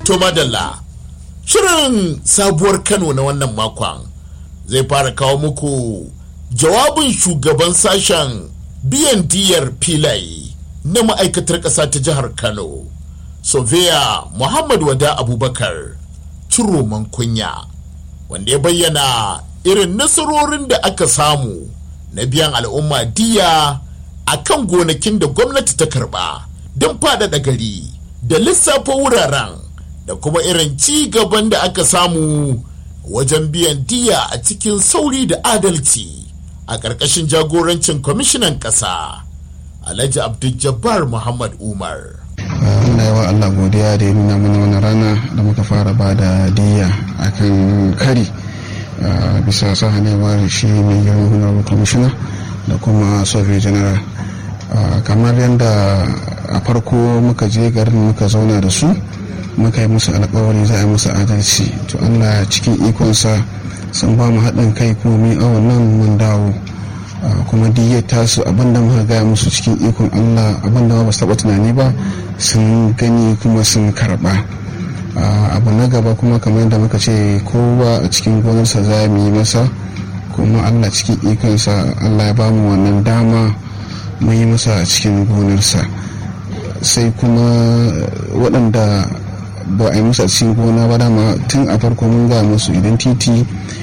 to madalla shirin sabuwar kano na wannan makon zai fara kawo muku jawabin shugaban sashen biyan diyar filaye na ma'aikatar ƙasa ta jihar kano sofiya muhammad wada abubakar ciroman kunya wanda ya bayyana irin nasarorin da aka samu na biyan al'umma diya a kan gonakin da gwamnati ta karba don faɗaɗa gari da lissafa wuraren da kuma irin ci gaban da aka samu wajen biyan diya a cikin sauri da adalci a ƙarƙashin jagorancin kwamishinan ƙasa alhaji abdul muhammad umar Allah yawa Allah godiya da ya nuna mana wani rana da muka fara ba da diya akan kari bisa sahanewar shi mai girma honorable commissioner da kuma survey general kamar yadda a farko muka je garin muka zauna da su muka yi musu alkawari za a yi musu adalci to Allah cikin ikonsa sun ba mu haɗin kai kuma min awon nan mun dawo kuma diyyar tasu abinda muka gaya musu cikin ikon Allah abinda ba su taɓa tunani ba sun gani kuma sun karɓa abu na gaba kuma kamar yadda muka ce kowa a cikin gonarsa za mu yi masa kuma Allah cikin ikonsa Allah ya ba mu wannan dama mun yi masa a cikin gonarsa sai kuma waɗanda ba a yi musu a cikin gona ba dama tun a farko mun ga musu idan titi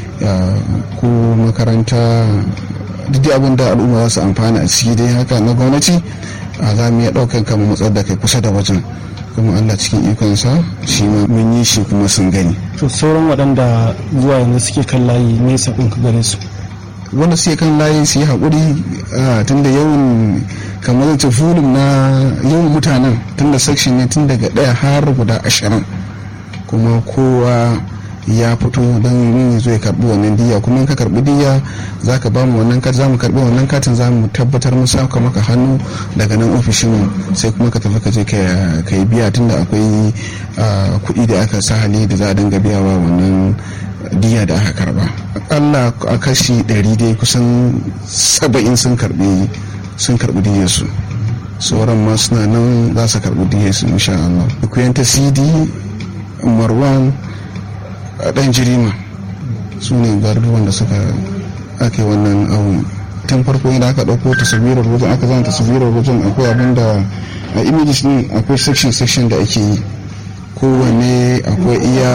ko makaranta duk abin da al'umma za su amfana a ciki dai haka na gwamnati za mu iya ɗaukar kama matsar da kai kusa da wajen kuma allah cikin ikonsa shi mun yi shi kuma sun gani to sauran waɗanda zuwa yanzu suke kan layi nesa ɗin ka gare su wanda suke kan layi su yi haƙuri tun da yawan kamar zai fulun na yawan mutanen tun da section ne tun daga ɗaya har guda ashirin kuma kowa ya fito don yin zo ya karbi wannan diya kuma in ka karbi diya za ka ba mu wannan katin za mu karbi wannan katin za mu tabbatar mun saka maka hannu daga nan ofishin sai kuma ka tafi ka je ka yi biya tunda akwai kuɗi da aka sa hali da za a dinga biyawa wannan diya da aka karba akalla a kashi ɗari dai kusan saba'in sun karbi sun karbi diyarsu sauran ma suna nan za su karbi diyarsu insha Allah kuyanta cd marwan a ɗan jirima su ne garuruwan da suka ake wannan awon tun farko idan aka ɗauko taswirar wajen aka zama taswirar wajen akwai abin da a images ne akwai section section da ake yi kowane akwai iya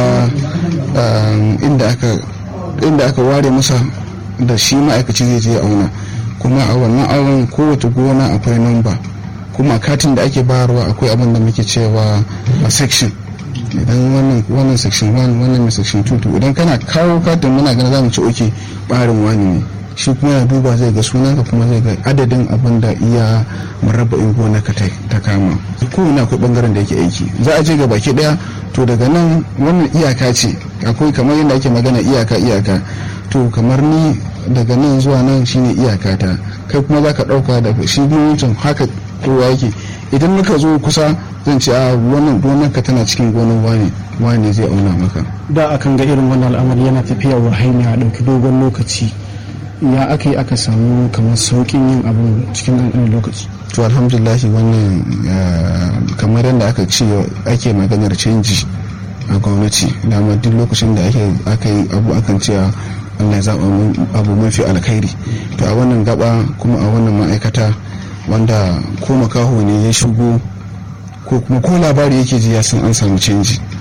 inda aka ware masa da shi ma'aikaci zai je auna kuma a wannan awon kowace gona akwai namba kuma katin da ake bayarwa akwai abin da muke cewa a section idan wannan wannan section 1 wannan mai section 2 to idan kana kawo katin muna gana zamu ci oke barin wani ne shi kuma ya duba zai ga sunanka kuma zai ga adadin abin da iya murabba'in gona ka ta kama kowane akwai bangaren da yake aiki za a je ga baki daya to daga nan wannan iyaka ce akwai kamar yadda ake magana iyaka iyaka to kamar ni daga nan zuwa nan shine iyaka ta kai kuma za ka dauka da shi wancan haka kowa yake idan muka zo kusa zan ce a wannan gonar ka tana cikin gonar wane wane zai auna maka da akan ga irin wannan al'amari yana tafiya wa hanya a ɗauki dogon lokaci ya aka yi aka samu kamar sauƙin yin abu cikin ɗanɗanin lokaci to alhamdulahi wannan kamar yadda aka ce ake maganar canji a gwamnati dama duk lokacin da aka yi abu akan cewa Allah ya zaɓa abu mafi alkhairi to a wannan gaba kuma a wannan ma'aikata wanda ko makaho ne ya shigo ko kuma ko labari yake ji ya san an samu canji